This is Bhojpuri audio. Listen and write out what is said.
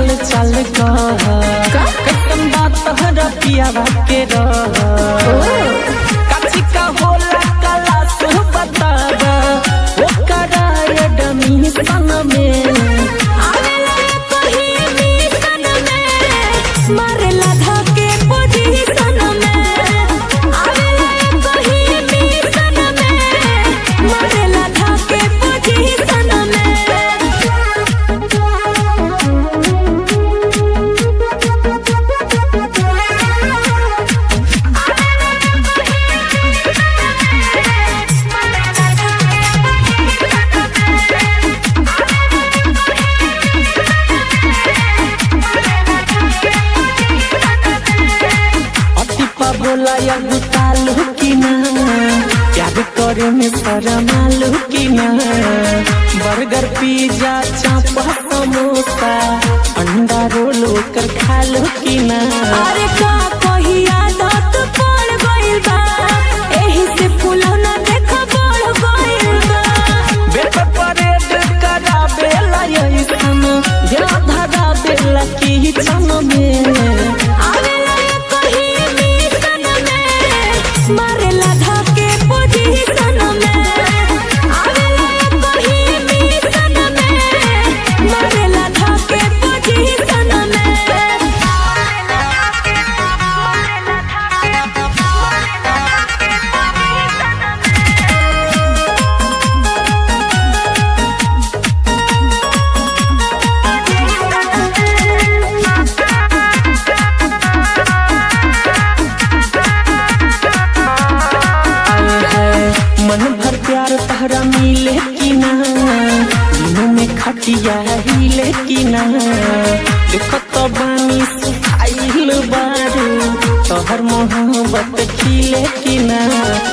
हाल चाल कह कतन बात तहरा पियावा के रह काची का होला कला सु बतावा ओकरा एडमी सन में आवेला कही मिशन में मारेला धके पोजीशन में आवेला कही मिशन में मारेला धके पोजीशन अति बोला या गुतालू की ना प्यार करे में शरमालू की ना बर्गर पिज्जा चापा समोसा अंडा रोल कर खालू की ना अरे का कही आदत पड़ गइल बा एही से फुलौना देख बढ़ गइल बा बेट परेड करा बेला ऐसन दिल धरा बेला की छन में आवेला कही मिशन में मारेला धके पोजीशन में आवेला कही मिशन में मारेला धके पोजीशन आए है मन भर प्यार तहरा मिले कि ना दिनों में खटिया हिले कि ना देखत बानी सुखाइल बारू तोहर मोहब्बत खिले कि ना